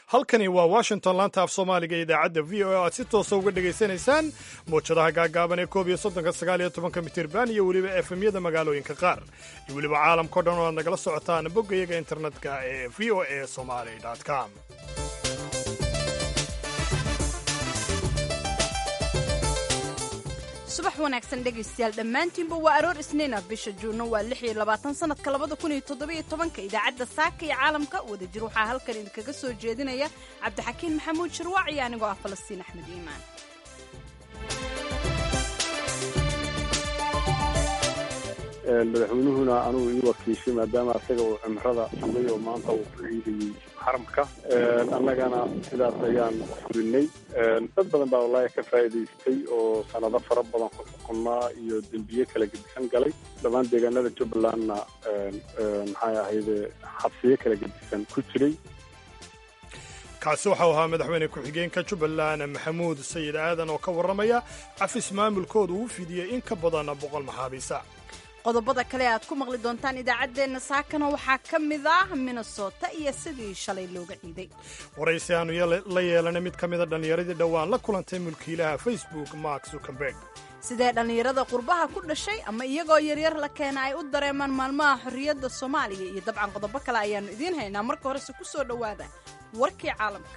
halkani waa washington laanta af soomaaliga ee idaacadda v o a aad si toosa uga dhegaysanaysaan mawjadaha gaagaaban ee koob iyo soddonka sagaal iyo tobanka mitirban iyo weliba efemyada magaalooyinka qaar iyo weliba caalamkao dhan oo aad nagala socotaan boggayaga internetka ee v o a somali com subax wanaagsan dhegaystayaal dhammaantiinba waa aroor isniina bisha juunno waa lix iyo labaatan sanadka labada kun iyo toddobiyo tobanka idaacadda saaka iyo caalamka wadajir waxaa halkan idinkaga soo jeedinaya cabdixakiin maxamuud shirwaac iyo anigoo ah falastiin axmed iimaan madaxweynuhuna anugu ii wakiishay maadaama asaga uu cimrada sugay oo maanta uu ku ciidayey xaramka annagana sidaas ayaan fulinay dad badan baa wallaahi ka faa'iidaystay oo sanado fara badan ku xukunnaa iyo dembiye kala gedisan galay dhammaan deegaanada jubbalandna maxay ahayde xabsiyo kala gedisan ku jiray kaasi waxau ahaa madaxweyne ku-xigeenka jubbaland maxamuud sayid aadan oo ka warramaya cafis maamulkooda uu fidiyey in ka badan boqol maxaabiisa qodobada kale aad ku maqli doontaan idaacaddeenna saakana waxaa ka mid ah minnesota iyo sidii shalay looga ciiday waraysi aanu la yeelanay mid ka mida dhallinyaradii dhowaan la kulantay mulkiilaha facebook mark zuckerberg sidee dhallinyarada qurbaha ku dhashay ama iyagoo yaryar la keena ay u dareemaan maalmaha xorriyadda soomaaliya iyo dabcan qodobo kale ayaannu idiin haynaa marka horese ku soo dhowaada warkii caalamka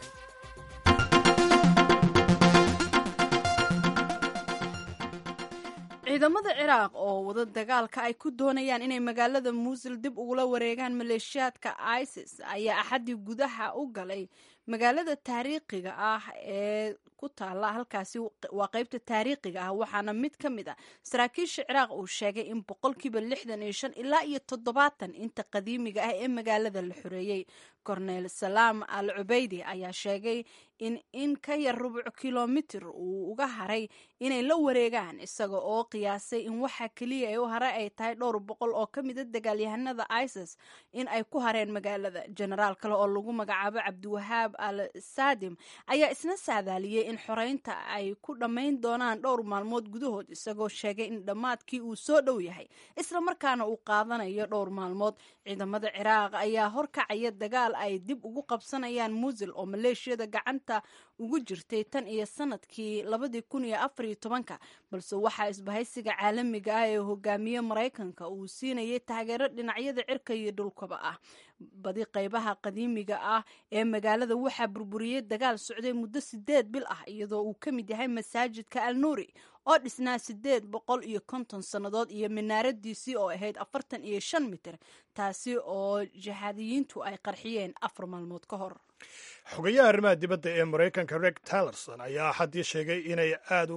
ciidamada ciraaq oo wada dagaalka ay ku doonayaan inay magaalada muusil dib ugula wareegaan maleeshiyaadka isis ayaa axaddii gudaha u galay magaalada taariikhiga ah ee ku taala halkaasi waa qaybta taariikhiga ah waxaana mid ka mid a saraakiisha ciraaq uu sheegay in boqolkiiba lixdan iyo shan ilaa iyo toddobaatan inta qadiimiga ah ee magaalada la xoreeyey korneel salaam al cubeydi ayaa sheegay in in ka yar rubuc kilomitir uu uga haray inay la wareegaan isaga oo qiyaasay in waxa keliya ee u haray ay tahay dhowr boqol oo ka mida dagaalyahanada isis in ay ku hareen magaalada jenaraal kale oo lagu magacaabo cabdiwahaab al saadim ayaa isna saadaaliyey in xoreynta ay ku dhammayn doonaan dhowr maalmood gudahood isagoo sheegay in dhammaadkii uu soo dhow yahay isla markaana uu qaadanayo dhowr maalmood ciidamada ciraaq ayaa horkacaya dagaal ay dib ugu qabsanayaan muusil oo maleeshiyada gacanta ugu jirtay tan iyo sanadkii labadii kun iyo afar iyo tobanka balse waxaa isbahaysiga caalamiga ah ee hogaamiye maraykanka uu siinayay taageero dhinacyada cirka iyo dhulkaba ah badi qaybaha qadiimiga ah ee magaalada waxaa burburiyey dagaal socday muddo sideed bil ah iyadoo uu ka mid yahay masaajidka al nuuri oo dhisnaa sideed boqol iyo konton sannadood iyo minaaradiisii oo ahayd afartan iyo shan mitir taasi oo jihaadiyiintu ay qarxiyeen afar maalmood ka hor xogayaha arrimaha dibadda ee maraykanka reg talerson ayaa axaddii sheegay inay aada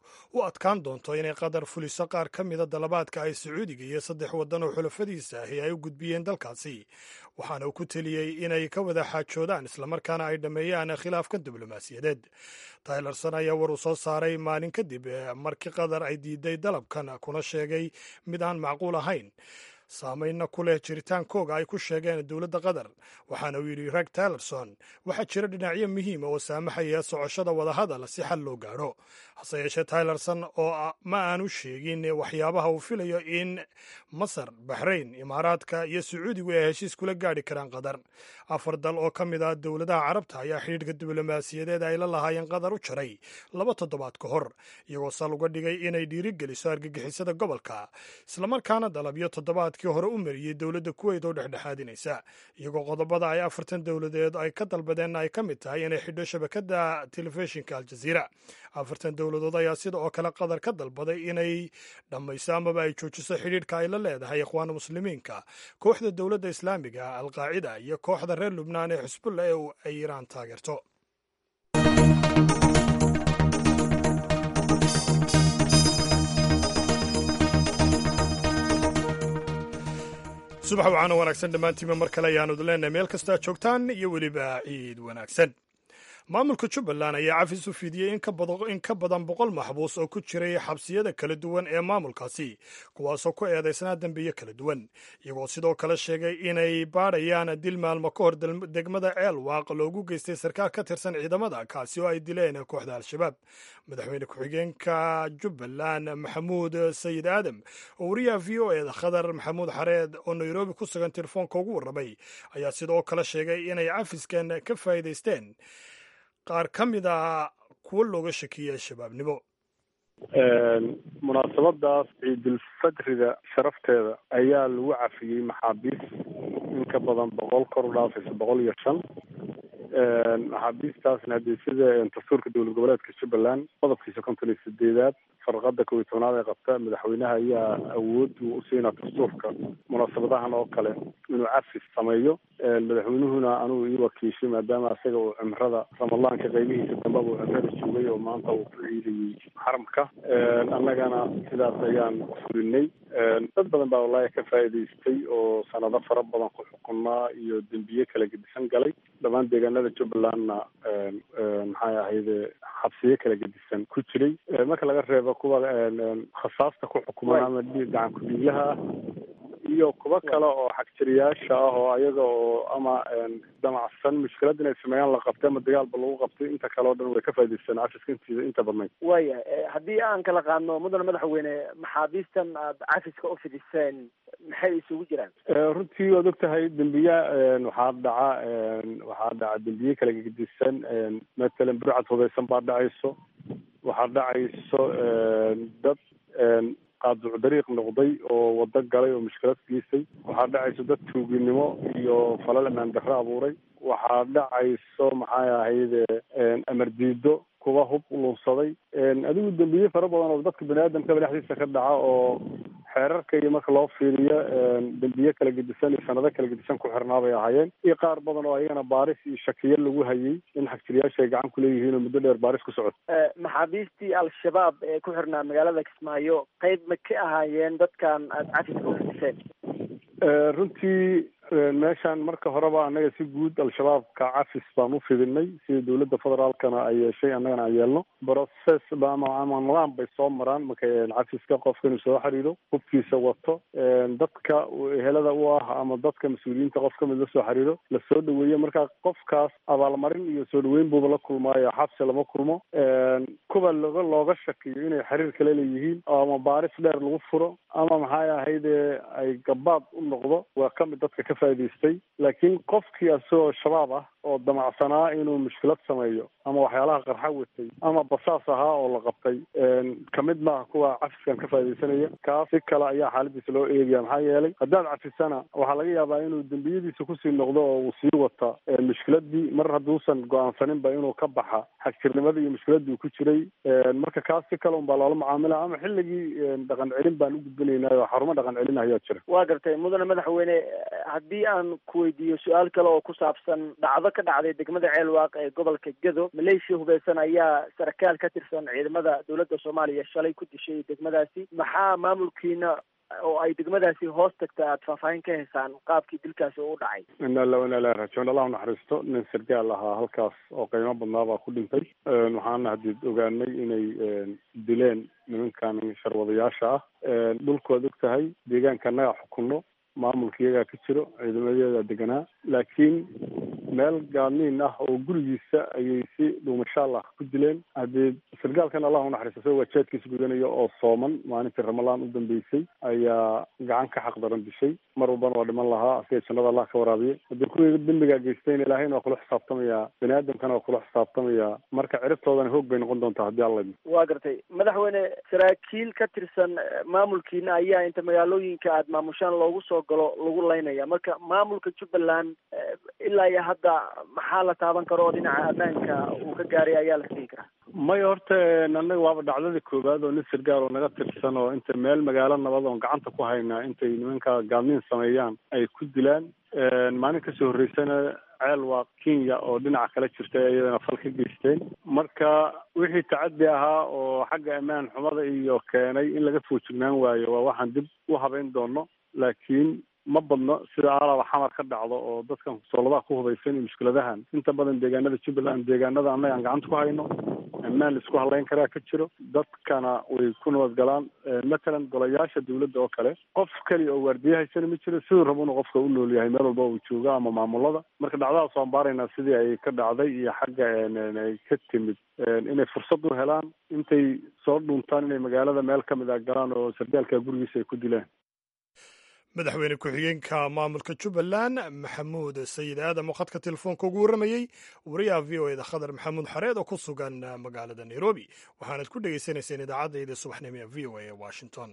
u adkaan doonto inay qatar fuliso qaar ka mida dalabaadka ay sacuudiga iyo saddex waddan oo xulafadiisa ahi ay u gudbiyeen dalkaasi waxaana uu ku teliyey inay ka wada xaajoodaan islamarkaana ay dhammeeyaan khilaafka diblomaasiyadeed taylerson ayaa war uu soo saaray maalin kadib markii qatar ay diiday dalabkan kuna sheegay mid aan macquul ahayn saameynna ku leh jiritaankooga ay ku sheegeen dowladda qatar waxaana uu yidhi reg talerson waxaa jira dhinacyo muhiima oo saamaxaya socoshada wadahadal si xal loo gaadho hase yeeshee taylerson oo ma aanu sheegin waxyaabaha uu filayo in masar baxrayn imaaraadka iyo sacuudigu ay heshiis kula gaadhi karaan qatar afar dal oo ka mid ah dowladaha carabta ayaa xidhiidhka diblomaasiyadeed ay la lahaayeen qatar u jaray laba toddobaad ka hor iyagoo sal uga dhigay inay dhiirigeliso argagixisada gobolka islamarkaana dalabyo toddobaadkii hore u mariyey dowladda kuweyt oo dhexdhexaadinaysa iyagoo qodobada ay afartan dowladeed ay ka dalbadeenna ay ka mid tahay inay xidho shabakadda telefishinka aljaziira afartan dowladood ayaa sida oo kale qatar ka dalbaday inay dhammayso amaba ay joojiso xidhiidhka ay la leedahay ikhwaana muslimiinka kooxda dowladda islaamiga alqaacida iyo kooxda reer lubnaan ee xusbulla ee ay iiraan taageerto subax wacaana wanaagsan dhammaantiinba mar kale ayaanu idin leenahay meel kastaa joogtaan iyo weliba ciid wanaagsan maamulka jubbaland ayaa cafis u fidiyey in ka badan boqol maxbuus oo ku jiray xabsiyada kala duwan ee maamulkaasi kuwaasoo ku eedaysnaa dembiyo kala duwan iyagoo sidoo kale sheegay inay baadhayaan dil maalmo ka hor degmada ceelwaaq loogu geystay sarkaal ka tirsan ciidamada kaasi oo ay dileen kooxda al-shabaab madaxweyne ku-xigeenka jubbaland maxamuud sayid aadam oo wariyaha v o eda khadar maxamuud xareed oo nairobi ku sugan telefoonka ugu warramay ayaa sidoo kale sheegay inay cafiskan ka faa'iidaysteen qaar ka mid a kuwo looga shakiyey shabaabnimo munaasabadaas ciidulfadriga sharafteeda ayaa lagu cafiyey maxaabiis in ka badan boqol kor u dhaafaysa boqol iyo shan maxaabiistaasna haddii sida dastuurka dowlad goboleedka jubbaland qodobkiisa konton iyo sideedaad farqada kow iyo tobnaad ee qabta madaxweynaha ayaa awood uu usiinaa dastuurka munaasabadahan oo kale inuu cafis sameeyo madaxweynuhuna anugu ii wakiishay maadaama isaga uu cimrada ramadaanka qaybihiisa dambaba uu cimrada joogay oo maanta uu ku ciidayey xaramka annagana sidaas ayaan fulinay dad badan baa wallaahi ka faa'iidaystay oo sanado fara badan ku xukunaa iyo dembiye kala gedisan galay dhammaan deegaanada jubbalandna maxay ahayde xabsiyo kala gedisan ku jiray marka laga reebo kuwa khasaasta ku xukuman ama gacan ku-dhiiglaha ah iyo kuwo kale oo xagjiriyaasha ah oo ayaga oo ama damacsan mushkilad inay sameeyaan la qabtay ama dagaalba lagu qabtay inta kale o dhan way ka faa'idaystaan cafiska intiisa inta badnayd waya haddii aan kala qaadno mudane madaxweyne maxaabiistan aad cafiska u fidiseen maxay isugu jiraan runtii waad og tahay dembiya waxaa dhaca waxaa dhaca dembiye kala gedisan matalan burcad hubeysan baa dhacayso waxaa dhacayso dad qaaduc dariiq noqday oo wado galay oo mushkilad geystay waxaa dhacayso dad tuuginimo iyo falal amaan darro abuuray waxaa dhacayso maxay ahayde amar diido kuwa hub lunsaday adigu dembiye fara badan oo dadka bani aadamkaba dhexdiisa ka dhaca oo xeerarka iyo marka loo fiiriyo dembiye kala gedisan iyo sanado kala gedisan ku xirnaa bay ahaayeen iyo qaar badan oo ayagana baaris iyo shakiyo lagu hayay in xagjiriyaasha ay gacan kuleeyihiin oo muddo dheer baaris ku socoto maxaabiistii al-shabaab ee ku xirnaa magaalada kismaayo qayb ma ka ahaayeen dadkan aada cafiska u fidiseen runtii meeshaan marka horeba annaga si guud al-shabaabka cafis baan u fidinay sida dowladda federaalkana ay yeeshay annagana aan yeelno process ama ama nidaam bay soo maraan marka cafiska qofka inuu soo xiriiro hubkiisa wato dadka ehelada u ah ama dadka mas-uuliyiinta qof kamid lasoo xiriiro lasoo dhaweeyo marka qofkaas abaalmarin iyo soo dhaweyn buuba la kulmaayo xabsi lama kulmo kuwa loga looga shakiyo inay xiriir kale leeyihiin ama baaris dheer lagu furo ama maxay ahayde ay gabaad u noqdo waa kamid dadka ka faa'idaystay laakiin qofkii asagoo shabaab ah oo damacsanaa inuu mushkilad sameeyo ama waxyaalaha qarxa watay ama basaas ahaa oo la qabtay kamid maaha kuwa cafiskan ka faaidaysanaya kaas si kale ayaa xaaladiisa loo eegaya maxaa yeelay haddaad cafisana waxaa laga yaabaa inuu dembiyadiisa kusii noqdo oo uu sii wata mushkiladii mar hadduusan go-aansaninba inuu ka baxa xagjirnimadii iyo mushkiladii uu ku jiray marka kaas si kale un baa loola macaamila ama xilligii dhaqan celin baan u gudbinaynaa oo xarumo dhaqan celin ayaa jira waa gartay mudane madaxweyne haddii aan ku weydiiyo su-aal kale oo ku saabsan dhacdo ka dhacday degmada ceelwaaq ee gobolka gedo maleeshiya hubeysan ayaa sarkaal ka tirsan ciidamada dowladda soomaaliya shalay ku dishay degmadaasi maxaa maamulkiina oo ay degmadaasi hoos tagta aada faahfaahin ka haysaan qaabkii dilkaasi u dhacay ina la ina ilahi rajiun allah naxariisto nin sargaal ahaa halkaas oo qiimo badnaa baa ku dhintay waxaana hadii ogaanay inay dileen nimankan sharwadayaasha ah dhulku waad og tahay deegaanka annaga xukunno maamulka iyagaa ka jiro ciidamadeeda deganaa laakiin meel gaadniin ah oo gurigiisa ayay si dhuumashaal ah ku dileen haddii sargaalkan allah unaxariisto isagoo waajaadkiisa gudanayo oo sooman maalintii ramalaan u dambeysay ayaa gacan ka xaq daran dishay mar walbana waa dhiman lahaa asiga jannada allah ka waraabiye haddii kuwii dembigaa geystayna ilaahayna waa kula xisaabtamaya bani aadamkana waa kula xisaabtamaya marka ciribtoodana hoog bay noqon doontaa haddii alla waa gartay madaxweyne saraakiil ka tirsan maamulkiina ayaa inta magaalooyinka aada maamushaan loogu soo galo lagu laynaya marka maamulka jubbaland ilaa iyo hadda maxaa la taaban karo oo dhinaca ammaanka uu ka gaaray ayaa la sigi karaa maya horta anaga waaba dhacdadii koowaad oo nin sargaal oo naga tirsan oo inta meel magaalo nabad oon gacanta ku haynaa intay nimanka gaadniin sameeyaan ay ku dilaan maalin kasoo horreysana ceel waa kenya oo dhinaca kala jirta iyadana fal ka geysteen marka wixii tacaddi ahaa oo xagga ammaan xumada iyo keenay in laga foojignaan waayo waa waxaan dib u habeyn doono laakiin ma badno sida aalaba xamar ka dhacdo oo dadkan sooladaha ku hubaysan iyo mushkiladahan inta badan deegaanada jubbaland deegaanada annaga aan gacanta ku hayno ammaan la isku halayn karaa ka jiro dadkana way ku nabadgalaan matalan golayaasha dawladda oo kale qof keliya oo waardiye haysana ma jiro siduu raba inuu qofka u nool yahay meel walba uu jooga ama maamulada marka dhacdadaas waan baaraynaa sidii ay ka dhacday iyo xagga ay ka timid inay fursad u helaan intay soo dhuntaan inay magaalada meel ka mid a galaan oo sardaalka gurigiisa ay ku dilaan madaxweyne ku-xigeenka maamulka jubbaland maxamuud sayid aadam oo khadka telefoonka ugu warramayey wariyaha v o eda khadar maxamuud xareed oo ku sugan magaalada nairobi waxaanad ku dhegaysanayseen idaacaddaida subaxnimo ee v o a ee washington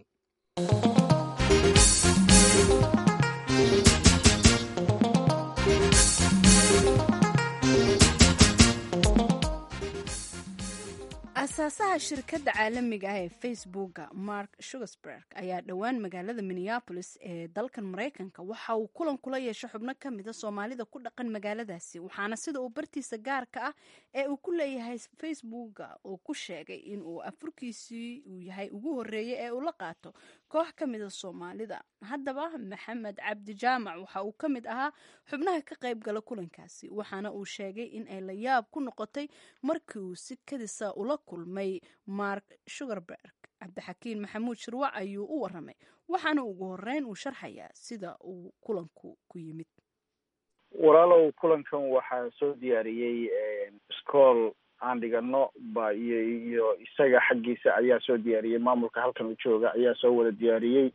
asaasaha shirkadda caalamiga ah ee facebooka mark shugersberg ayaa dhowaan magaalada minneabolis ee dalkan maraykanka waxa uu kulan kula yeeshay xubno ka mida soomaalida ku dhaqan magaaladaasi waxaana sida uu bartiisa gaarka ah ee uu ku leeyahay facebooka uu ku sheegay in uu afurkiisii uu yahay ugu horeeyey ee uu la qaato koox ka mida soomaalida haddaba maxamed cabdi jaamac waxa uu ka mid ahaa xubnaha ka qayb gala kulankaasi waxaana uu sheegay in ay la yaab ku noqotay markii uu si kadisa ula kulmay mark shugerberg cabdixakiin maxamuud shirwac ayuu u waramay waxaana ugu horeyn uu sharxayaa sida uu kulanku ku yimid walaalow kulankan waxaa soo diyaariyey scool aan dhigano ba iyo iyo isaga xaggiisa ayaa soo diyaariyey maamulka halkan u jooga ayaa soo wada diyaariyey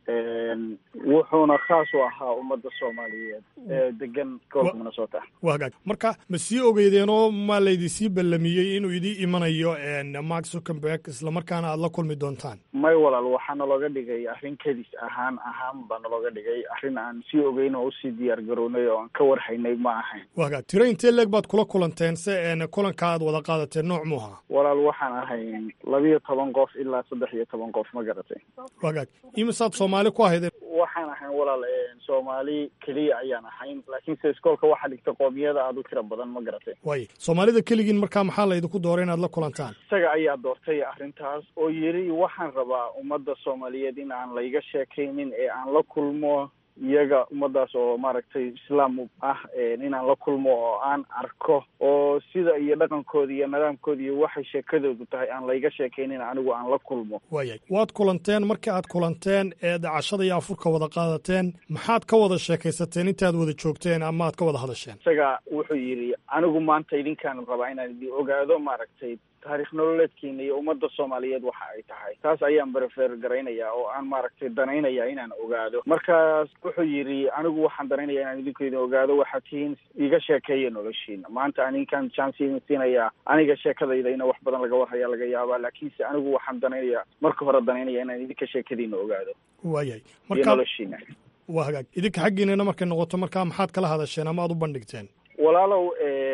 wuxuuna khaas u ahaa ummadda soomaaliyeed ee degan gobolka minnesota waa hagaag marka ma sii ogeydeenoo ma laydisii ballamiyey inuu idii imanayo mark zuckenberg islamarkaana aada la kulmi doontaan may walaal waxaa nalooga dhigay arrin kadis ahaan ahaan baa nalooga dhigay arrin aan sii ogeyn oo usii diyaar garownay oo aan ka warhaynay ma ahayn waa hagaag tiro intee leeg baad kula kulanteen se kulanka aad wada qaadateen nooc mu ahaa walaal waxaan ahayn labiyo toban qof ilaa saddex iyo toban qof ma garatay waa hagaag imisaad soomaali ku ahaydeen waxaan ahayn walaal soomaali keliya ayaan ahayn laakiinse iskoolka waxaa dhigta qoomiyada aada u tira badan ma garatay waay soomaalida keligiin markaa maxaa laydinku dooray inaad la kulantaan isaga ayaa doortay arrintaas oo yidhi waxaan rabaa ummadda soomaaliyeed in aan layga sheekaynin ee aan la kulmo iyaga ummadaas oo maaragtay islaam ah inaan la kulmo oo aan arko oo sida iyo dhaqankooda iyo nidaamkooda iyo waxay sheekadoodu tahay aan layga sheekaynin anigu aan la kulmo waayay waad kulanteen markii aad kulanteen eed cashada iyo afurka wada qaadateen maxaad ka wada sheekaysateen intaad wada joogteen ama aad ka wada hadasheen isaga wuxuu yidhi anigu maanta idinkaan rabaa inaan idin ogaado maaragtay taarikh nololeedkiina iyo ummadda soomaaliyeed waxa ay tahay taas ayaan berefer garaynaya oo aan maaragtay danaynaya inaan ogaado markaas wuxuu yidhi anigu waxaan danaynaya inaan idinku idin ogaado waxaad tihiin iga sheekeeya noloshiina maanta aninkaan chance idin siinayaa aniga sheekadayda ina wax badan laga warhaya laga yaabaa laakiinse anigu waxaan danaynaya marka hore danaynaya inaan idinka sheekadiina ogaado waayahay iyo marka noloshiina waa hagaag idinka xaggiinana markay noqoto markaa maxaad kala hadasheen ama aad u bandhigteen walaalow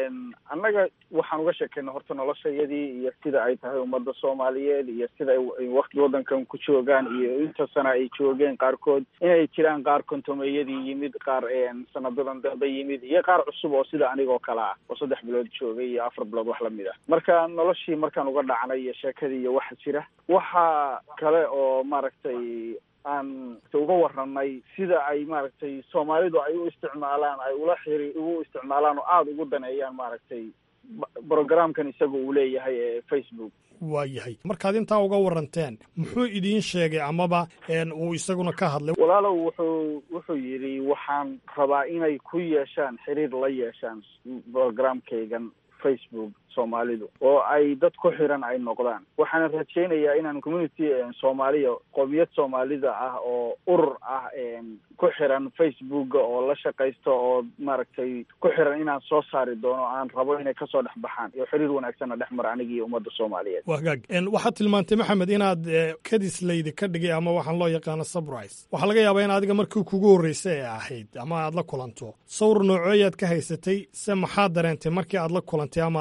annaga waxaan uga sheekayna horta noloshayadii iyo sida ay tahay ummadda soomaaliyeed iyo sida ay wakti waddankan ku joogaan iyo inta sana ay joogeen qaarkood inay jiraan qaar kontomeeyadii yimid qaar sanadadan dambe yimid iyo qaar cusub oo sida anigoo kale ah oo saddex bilood joogay iyo afar bilood wax lamid ah marka noloshii markaan uga dhacnay iyo sheekadii iyo waxa jira waxa kale oo maaragtay aan uga waranay sida ay maaragtay soomaalidu ay u isticmaalaan ay ula xiri ugu isticmaalaan oo aada ugu daneeyaan maaragtay brogramkan isaga uu leeyahay ee facebook waa yahay markaad intaa uga waranteen muxuu idiin sheegay amaba uu isaguna ka hadlay walaalow wuxuu wuxuu yidhi waxaan rabaa inay ku yeeshaan xiriir la yeeshaan programkaygan facebook soomaalidu oo ay dad ku xiran ay noqdaan waxaana rajaynayaa inaan community soomaaliya qoomiyad soomaalida ah oo urur ah ku xiran facebooka oo la shaqaysto oo maaragtay ku xiran inaan soo saari doono aan rabo inay kasoo dhex baxaan iyo xiriir wanaagsanna dhex mara aniga iyo ummadda soomaaliyeed waa hagaag waxaad tilmaantay maxamed inaad kadis laydi ka dhigay ama waxaan loo yaqaano surprise waxaa laga yaabaa in adiga markii kugu horreysay ee ahayd ama aad la kulanto sawir nooceeyaad ka haysatay se maxaad dareentay markii aad la kulantay ama aad aragtay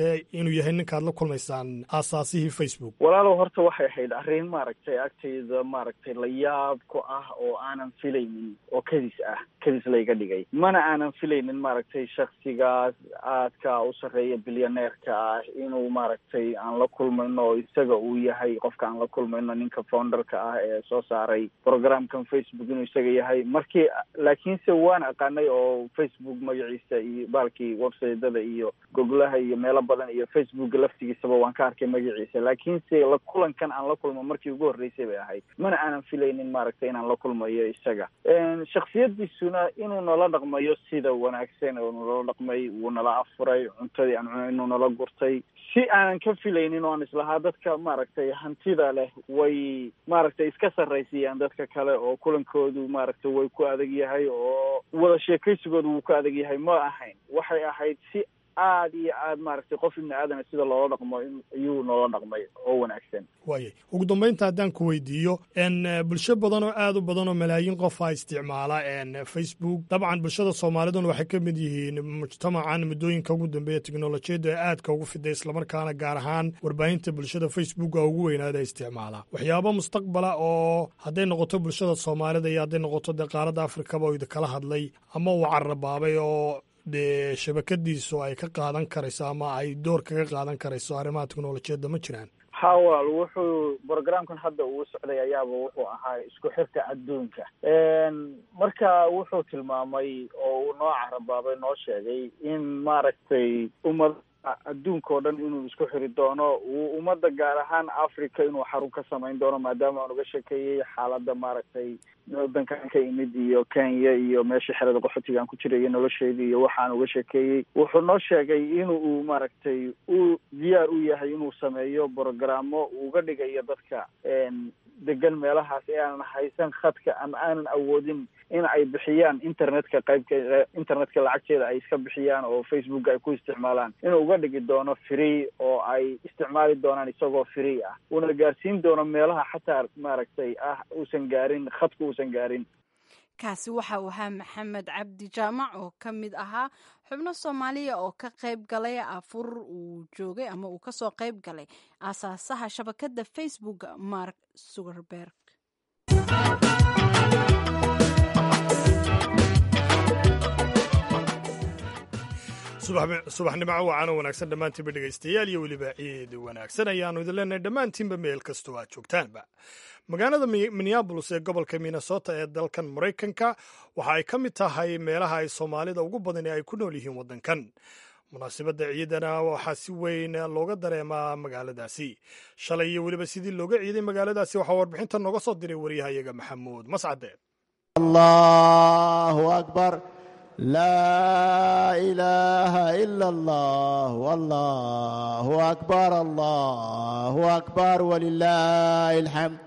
sheegtay inuu yahay ninkaad la kulmaysaan aasaasihii facebook walaalow horta waxay ahayd arrin maaragtay agtayda maaragtay la yaab ku ah oo aanan filaynin oo kadis ah kadis layga dhigay mana aanan filaynin maaragtay shaksigaas aadka u sarreeya bilyaneerka ah inuu maaragtay aan la kulmayno oo isaga uu yahay qofka aan la kulmayno ninka founderka ah ee soo saaray programkan facebook inuu isaga yahay markii laakiinse waan aqaanay oo facebook magaciisa iyo baalkii websiteda iyo goglaha iyo meelo badan iyo facebook laftigiisaba waan ka arkay magaciisa laakiinse la kulankan aan la kulmo markii ugu horreysay bay ahayd mana aanan filaynin maaragtay inaan la kulmayo isaga shaksiyadiisuna inuu nala dhaqmayo sida wanaagsan oo nala dhaqmay wuu nala afuray cuntadii aan cunay inuu nala gurtay si aanan ka filaynin oo aan islahaa dadka maaragtay hantida leh way maaragtay iska sarraysiiyaan dadka kale oo kulankoodu maaragtay way ku adag yahay oo wada sheekaysigoodu wuu ku adag yahay ma ahayn waxay ahayd si aad iyo aad maaragtay qof ibni aadana sida loola dhaqmo ayuu noola dhaqmay oo wanaagsan waayay ugu dambaynta haddaan ku weydiiyo n bulsho badan oo aad u badan oo malaayiin qofa isticmaala n facebook dabcan bulshada soomaaliduna waxay ka mid yihiin mujtamacan muddooyinka ugu dambeeya teknolojiyadda ee aadka ugu fiday islamarkaana gaar ahaan warbaahinta bulshada facebooka ugu weynaada isticmaala waxyaaba mustaqbala oo hadday noqoto bulshada soomaalida iyo hadday noqoto dee qaaradda afrikaba oo idinkala hadlay ama uu carabaabay oo dee shabakadiisu ay ka qaadan karayso ama ay door kaga qaadan karayso arrimaha teknolojiyadda ma jiraan ha walaal wuxuu programkan hadda uu socday ayaaba wuxuu ahaa isku xirka adduunka marka wuxuu tilmaamay oo uu noo carabaabay noo sheegay in maaragtay ummad adduunka oo dhan inuu isku xiri doono uu ummadda gaar ahaan africa inuu xarun ka samayn doono maadaama aan uga sheekeeyey xaaladda maaragtay waddankan ka imid iyo kenya iyo meesha xerada qaxootiga aan ku jiray iyo nolosheedii iyo waxaan uga sheekeeyey wuxuu noo sheegay in uu maaragtay uu diyaar u yahay inuu sameeyo brogramo uga dhigayo dadka degan meelahaas ee aanan haysan khadka ama aanan awoodin in ay bixiyaan internetka qaybka internetka lacagteeda ay iska bixiyaan oo facebook ay ku isticmaalaan inuu uga dhigi doono free oo ay isticmaali doonaan isagoo free ah uuna gaarsiin doono meelaha xataa maaragtay ah uusan gaarin khadka uusan gaarin kaasi waxa uu ahaa maxamed cabdi jaamac oo ka mid ahaa xubno soomaaliya oo ka qayb galay afur uu joogay ama uu kasoo qayb galay aasaasaha shabakadda facebook mark zuckerberg subaxnimo wacan oo wanaagsan dhammaantiinba dhegaystayaal iyo weliba ciid wanaagsan ayaannu idin leenahay dhammaantiinba meel kastoo aad joogtaanba magaalada minneabolis ee gobolka minnesota ee dalkan maraykanka waxa ay ka mid tahay meelaha ay soomaalida ugu badan ee ay ku nool yihiin waddankan munaasabadda ciidana waxaa si weyn looga dareemaa magaaladaasi shalay iyo weliba sidii looga ciiday magaaladaasi waxaa warbixinta nooga soo diray waryahayaga maxamuud mascade allahu akbar laa ilaaha ila allah allahu akbar allahu akbar walilaahi alxamd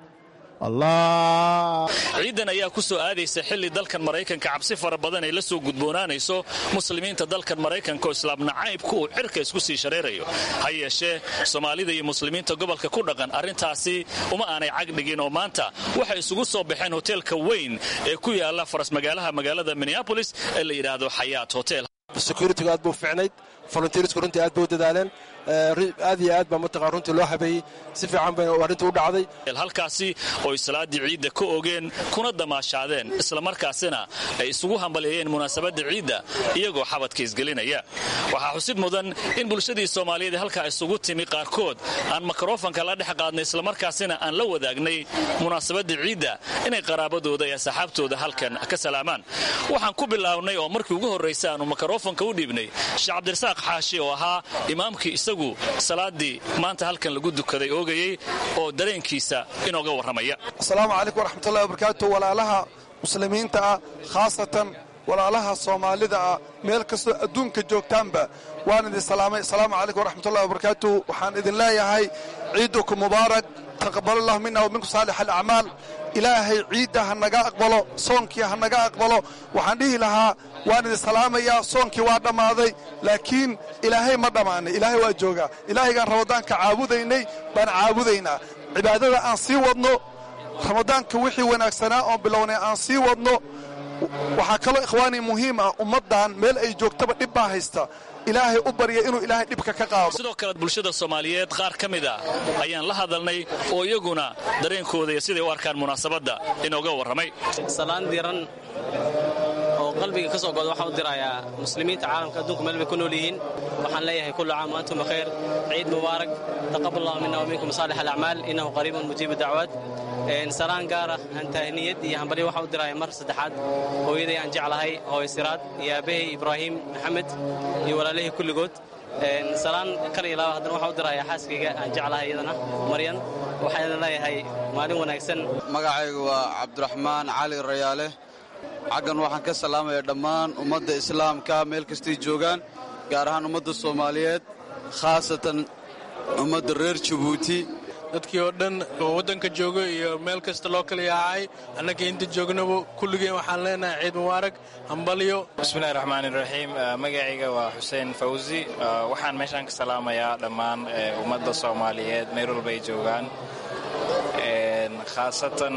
ciidan ayaa ku soo aadaysa xilli dalkan maraykanka cabsi fara badan ay la soo gudboonaanayso muslimiinta dalkan maraykanka oo islaam nacaybku uu cirka isku sii shareerayo ha yeeshee soomaalida iyo muslimiinta gobolka ku dhaqan arrintaasi uma aanay cagdhigin oo maanta waxay isugu soo baxeen hoteelka weyn ee ku yaala faras magaalaha magaalada minneabolis ee la yidhaahdo xayaat hotel securitigu aad buu ficnayd volunteersku runtii aad bay u dadaaleen aad iyo aad baa mataqaan runtii loo habeeyey si fiican bay arrintu u dhacday halkaasi oy salaaddii ciidda ka ogeen kuna damaashaadeen islamarkaasina ay isugu hambaleeyeen munaasabadda ciidda iyagoo xabadka isgelinaya waxaa xusid mudan in bulshadii soomaaliyeed halkaa isugu timi qaarkood aan mikrofanka la dhex qaadnay islamarkaasina aan la wadaagnay munaasabadda ciidda inay qaraabadooda iyo saxaabtooda halkan ka salaamaan waxaan ku bilaawnay oo markii ugu horraysa aanu mikrofanka u dhiibnay sheekh cabdirasaaq xaashi oo ahaa imaamkii isagu salaadii maanta halkan lagu dukaday oogayey oo dareenkiisa inooga warramaya asalaamu calaykum waraxmatullahi wabarakaatu walaalaha muslimiinta ah khaasatan walaalaha soomaalida ah meel kastoo adduunka joogtaanba waan idin salaamay asalaamu calaykum waraxmatullahi wabarakaatu waxaan idin leeyahay ciidukum mubaarak taqabalallahu mina wa minkum saalix alacmaal ilaahay ciidda ha naga aqbalo soonkii ha naga aqbalo waxaan dhihi lahaa waan idin salaamayaa soonkii waa dhammaaday laakiin ilaahay ma dhammaanay ilaahay waa joogaa ilaahaygaan ramadaanka caabudaynay baan caabudaynaa cibaadada aan sii wadno ramadaanka wixii wanaagsanaa oon bilownay aan sii wadno waxaa kaloo ikhwaanii muhiim ah ummaddan meel ay joogtaba dhib baa haysta ilaahay u barya inuu ilaahay dhibka ka qaado sidoo kale bulshada soomaaliyeed qaar ka mid ah ayaan la hadalnay oo iyaguna dareenkooda iyo siday u arkaan munaasabadda inooga warramay salaan diran oo qalbiga ka soo goda waxaan u dirayaa muslimiinta caalamka adduunku meel bay ku nool yihiin waxaan leeyahay kullu caam wa antum bikhayr ciid mubaarak taqabbal allahu minna wa minkum saalix alacmaal innahu qariibun mujiibu dacwaad salaan gaara aan tahniyad iyo hambalyo waxaan u dirayaa mar saddexaad hooyaday aan jeclahay hooyo siraad iyo aabbahay ibraahim maxamed iyo walaalahii kulligood salaan kal iyo laaba haddana waxaan u dirayaa xaaskayga aan jeclahay iyadana maryan waxaan leeyahay maalin wanaagsan magacaygu waa cabdiraxmaan cali rayaale xaggan waxaan ka salaamayaa dhammaan ummadda islaamka meel kastay joogaan gaar ahaan ummadda soomaaliyeed khaasatan ummadda reer jabuuti dadkii oo dhan oo waddanka jooga iyo meel kasta loo kala yaacay annaga inta joognaba kulligeen waxaan leenahay ciid mubaarak hambalyo bismillahi raxmaani raxiim magacayga waa xuseen fawsi waxaan meeshaan ka salaamayaa dhammaan ummadda soomaaliyeed meel walba ay joogaan khaasatan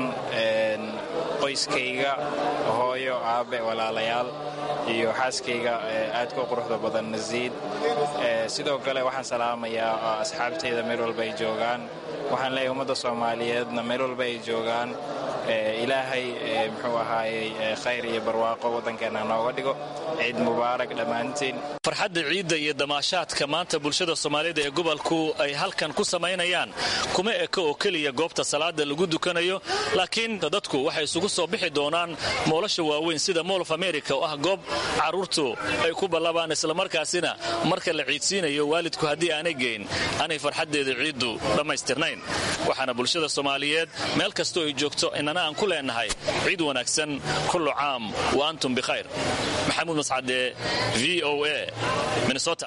qoyskayga hooyo aabe walaalayaal iyo xaaskayga aadka u quruxda badan nasiid sidoo kale waxaan salaamayaa asxaabtayda meel walba ay joogaan waxaan leeyahay ummadda soomaaliyeedna meel walba ay joogaan ilaahay muxuu ahaayey khayr iyo barwaaqo waddankeenna nooga dhigo ciid mubaarak dhammaantiin farxadda ciidda iyo damaashaadka maanta bulshada soomaalida ee gobolku ay halkan ku samaynayaan kuma eka oo keliya goobta salaada lagu dukanayo laakiin dadku waxay isugu soo bixi doonaan moolasha waaweyn sida mool of america oo ah goob carruurtu ay ku ballabaan islamarkaasina marka la ciidsiinayo waalidku haddii aanay geyn aanay farxaddeeda ciiddu dhammaystirnayn waxaana bulshada soomaaliyeed meel kastoo ay joogto inana aan ku leenahay ciid wanaagsan kullu caam wa antum bikhayr maxamuud mascade v o a minnesota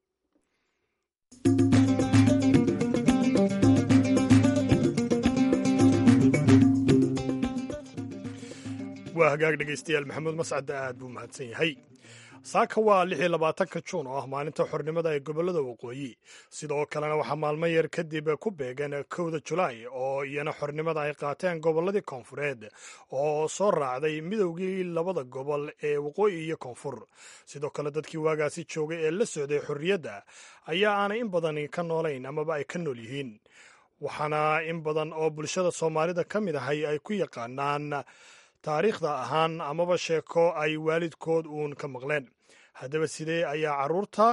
waa hagaag dhegaystayaal maxamuud mascadde aad buu mahadsan yahay saaka waa lix iyo labaatanka juun oo ah maalinta xornimada ee gobollada waqooyi sidoo kalena waxaa maalmo yar kadib ku beegan kowda julaay oo iyana xornimada ay qaateen gobolladii koonfureed oo soo raacday midowgii labada gobol ee waqooyi iyo koonfur sidoo kale dadkii waagaasi joogay ee la socday xorriyadda ayaa aanay in badan ka noolayn amaba ay ka nool yihiin waxaana in badan oo bulshada soomaalida ka mid ahay ay ku yaqaanaan taariikhda ahaan amaba sheeko ay waalidkood uun ka maqleen haddaba sidee ayaa carruurta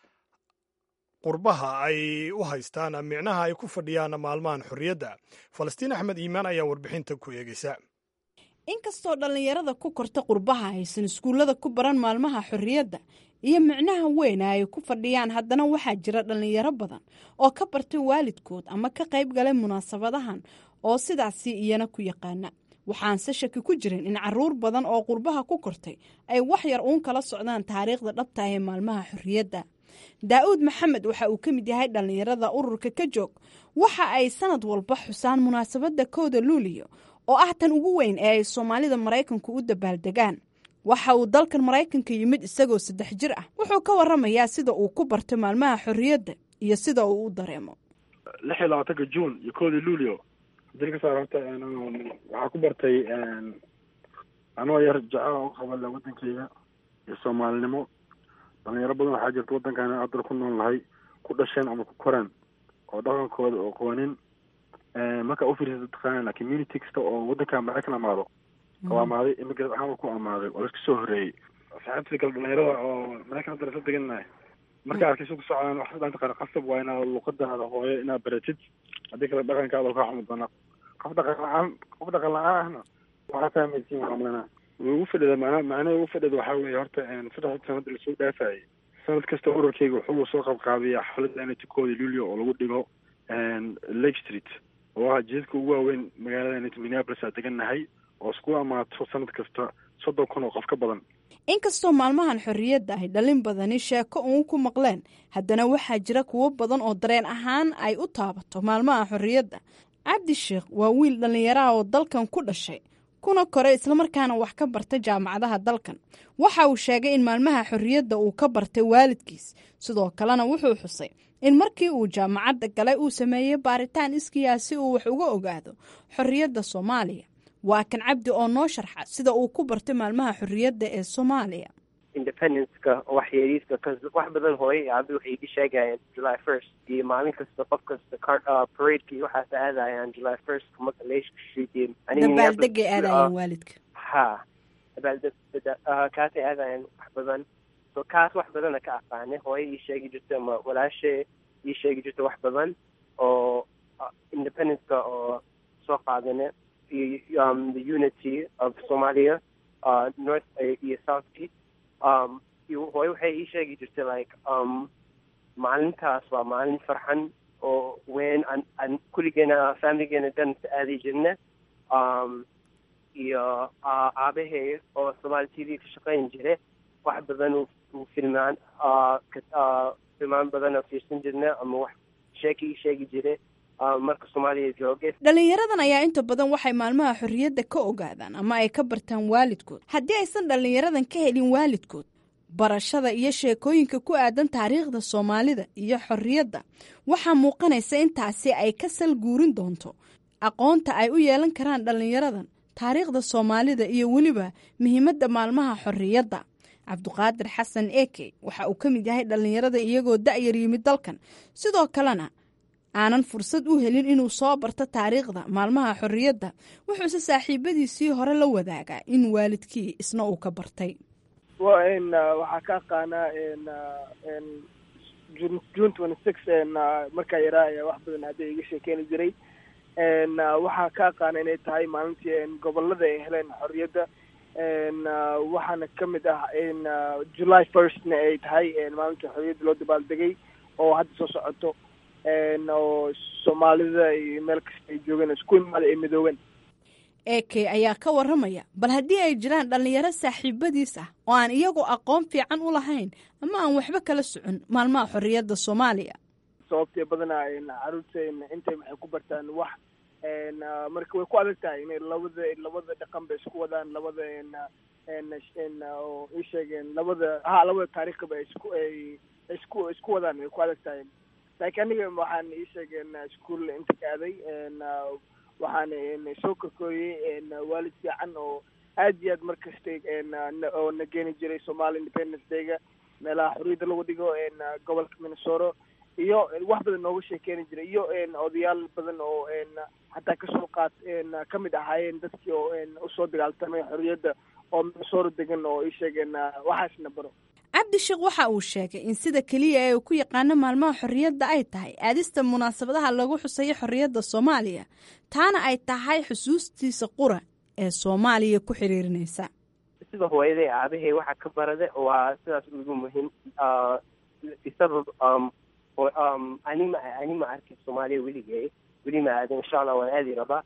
qurbaha ay u haystaan micnaha ay ku fadhiyaan maalmahan xorriyadda falastiin axmed iimaan ayaa warbixinta ku eegaysa inkastoo dhallinyarada ku korta qurbaha aysan iskuullada ku baran maalmaha xorriyadda iyo micnaha weyna ay ku fadhiyaan haddana waxaa jira dhallinyaro badan oo ka bartay waalidkood ama ka qayb galay munaasabadahan oo sidaasi iyana ku yaqaana waxaanse shaki ku jirin in caruur badan oo qurbaha ku kortay ay wax yar uun kala socdaan taariikhda dhabta ee maalmaha xorriyadda daa'uud maxamed waxa uu ka mid yahay dhallinyarada ururka ka joog waxa ay sanad walba xusaan munaasabadda kowda luuliyo oo ah tan ugu weyn ee ay soomaalida maraykanku u dabaaldegaan waxa uu dalkan maraykanka yimid isagoo saddex jir ah wuxuu ka waramayaa sida uu ku barto maalmaha xorriyadda iyo sida uu u dareemo lix iyo labaatanka juun iyo kowda luulio dil ka saar horta waxaa ku bartay anoo yar jecel u qabala wadankeyga iyo soomaalinimo dhalinyaro badan waxaa jirta wadankan adal ku nool nahay ku dhasheen ama ku koreen oo dhaqankooda oo qawanin markaa ufiirsata taqaana community kasta oo wadanka maraykan amaado oo amaaday immigrant ahaan ku amaaday oo laska soo horeeyey saxaabtii kale dhalinyarada oo maraykan hadda lasla degannahay marka arkay su ku socdaan wax dhan taqaana qasab waa inaad luqadaada hooyo inaad baratid haddii kale dhaqankaada kaa xumi doonaa qof dhaqan la-aan qof dhaqan la-aan ahna waxaa fahmaysiin waxamlana ugu fadhida macna macnaha ugu fadhida waxaa weeye horta saddex sanada lasoo dhaafayay sanad kasta ururkeyga wuxuu soo qabqaabiyaa xafladda anatikooda lulio oo lagu dhigo lake street oo ah jidadka ugu waaweyn magaalada minneapolis aa degannahay oo isku amaato sanad kasta soddon kun oo qof ka badan inkastoo maalmahan xorriyadda ay dhalin badani sheeko uun ku maqleen haddana waxaa jira kuwo badan oo dareen ahaan ay u taabato maalmaha xorriyadda cabdi sheekh waa wiil dhallinyaraha oo dalkan ku dhashay kuna koray islamarkaana wax ka barta jaamacadaha dalkan waxa uu sheegay in maalmaha xorriyadda uu ka bartay waalidkiis sidoo kalena wuxuu xusay in markii uu jaamacadda galay uu sameeyey baaritaan iskiyaa si uu wax uga ogaado xorriyadda soomaaliya waa kan cabdi oo noo sharxa sida uu ku bartay maalmaha xorriyadda ee soomaaliya independenceka waxyeeliiska kas wax badan hooyo iyo abi waxay iga sheegayeen july first iyo maalin kasta qof kasta car paradeka iyo waxaas aadayaan july first leeshka street iyo dabaaldegay aadayeen waalidka ha dabaaldeg kaasay aadayeen wax badan so kaas wax badana ka aqaane hooyo ii sheegi jirta ama walaashe ii sheegi jirta wax badan oo independenceka oo soo qaadane iyo um, the unity of somalia uh, north iyo south east um iyo hooyo waxay ii sheegi jirtay like um maalintaas waa maalin farxan oo weyn an an kulligeena familigeena dhan aadi jirne um iyo aabahay oo somaali t v ka shaqayn jire wax badan uu filmaan filmaan badan oo fiirsan jirne ama wax sheeki ii sheegi jire marka soomaaliya jooge dhalinyaradan ayaa inta badan waxay maalmaha xorriyadda ka ogaadaan ama ay ka bartaan waalidkood haddii aysan dhalinyaradan ka helin waalidkood barashada iyo sheekooyinka ku aadan taariikhda soomaalida iyo xorriyadda waxaa muuqanaysa intaasi ay ka sal guurin doonto aqoonta ay u yeelan karaan dhalinyaradan taariikhda soomaalida iyo weliba muhiimadda maalmaha xorriyadda cabduqaadir xasan eke waxa uu ka mid yahay dhalinyarada iyagoo da'yar yimid dalkan sidoo kalena aanan fursad u helin inuu soo barto taariikhda maalmaha xorriyadda wuxuuse saaxiibadiisii hore la wadaagaa in waalidkii isna uu ka bartay waxaa ka aqaanaa june twenty six markaa yaraa ayaa wax badan hadda iga sheekeeni jiray waxaa ka aqaana inay tahay maalintii gobolada ay heleen xorriyadda waxaana ka mid ah july firstna ay tahay maalintii xorriyadda loo dabaaldegay oo hadda soo socoto oo soomaalida iyo meel kasta ay joogeen isku imaada ay midoobeen eke ayaa ka waramaya bal haddii ay jiraan dhallinyaro saaxiibadiis ah oo aan iyagu aqoon fiican u lahayn ama aan waxba kala socon maalmaha xorriyadda soomaaliya sababtee badanaa caruurteena intay maxay ku bartaan wax marka way ku adag tahay inay labada labada dhaqan ba isku wadaan labada oo ii sheegeen labada ha labada taariikhba isku ay isku isku wadaan way ku adag tahay laakiin aniga waxaan ii sheegeen iskuol inta ka aaday waxaan soo korkooyey waalid fiican oo aad iyo aad markasta oo na geeni jiray somali independence dayga meelaha xorriyadda lagu dhigo gobolka minnesota iyo wax badan nooga sheekeeni jiray iyo odayaal badan oo xataa kasoo qaat ka mid ahaayeen dadkii oo usoo dagaaltamay xorriyadda oo minnesota degan oo ii sheegeen waxaasna baro cabdisheekh waxa uu sheegay in sida keliya ee uu ku yaqaano maalmaha xorriyadda ay tahay aadista munaasabadaha lagu xuseeyo xorriyadda soomaaliya taana ay tahay xusuustiisa qura ee soomaaliya ku xiriirinaysa sida hooyaday aabahay waxa ka barade waa sidaas ugu muhiim isabab anima anima arkin soomaaliya weligay weli ma aadin insha allah waan aadi rabaa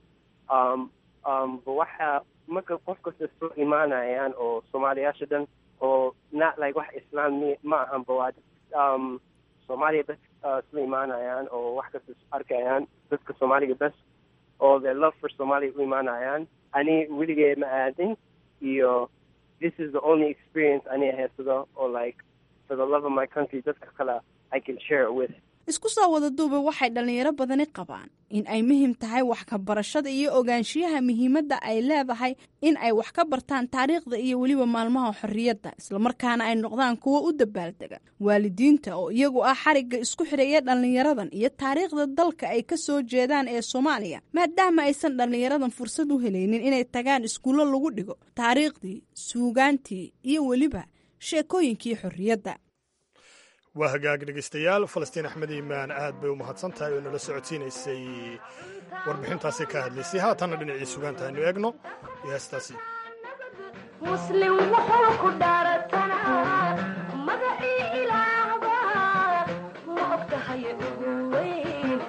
waxa marka qof kasta soo imaanayaan oo soomaaliyaasha dhan oo not like wax islaam ma ahanba waa um, soomaaliya bas uh, isla imaanayaan oo wax kasta arkayaan dadka soomaaliga bas oo their love for somalia u imaanayaan ani weligee ma aadin iyo this is the only experience ani haysado oo like for the love of my country dadka kale I can share it with isku soo wada duuba waxay dhallinyaro badani qabaan in ay muhiim tahay wax ka barashada iyo ogaanshiyaha muhiimadda ay leedahay in ay wax ka bartaan taariikhda iyo weliba maalmaha xorriyadda islamarkaana ay noqdaan kuwo u dabaaldega waalidiinta oo iyagu ah xarigga isku xidhaya dhallinyaradan iyo taariikhda dalka ay ka soo jeedaan ee soomaaliya maadaama aysan dhallinyaradan fursad u helaynin inay tagaan iskuullo lagu dhigo taariikhdii suugaantii iyo weliba sheekooyinkii xorriyadda waa hagaag dhegaystayaal falastiin axmed iimaan aad bay u mahadsan tahay oo nala socodsiinaysay warbixintaasi ka hadlaysay haatanna dhinacii sugaanta aynu eegno iyo heestaasi muslim wuxuu ku dhaaratanaa magacii ilaahba ma ogtahay ugu weyn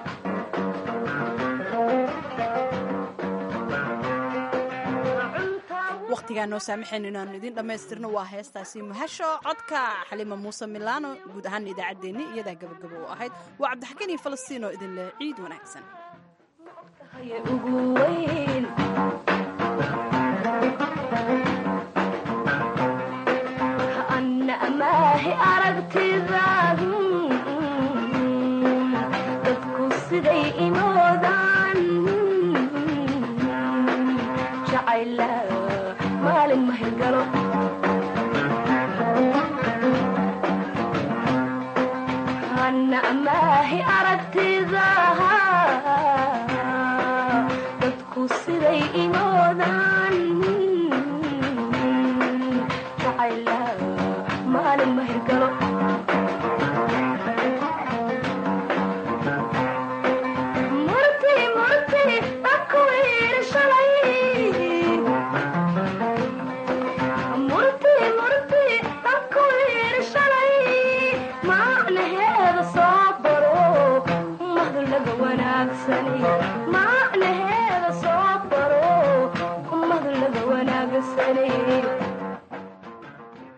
wakhtigaa noo saamaxayn inaanu idin dhammaystirno waa heestaasi muhasho codka xalima muuse milaano guud ahaan idaacaddeenni iyadaa gabagabo u ahayd waa cabdixakiin iyo falastiin oo idin leh ciid wanaagsan ugu weyn anna amaahi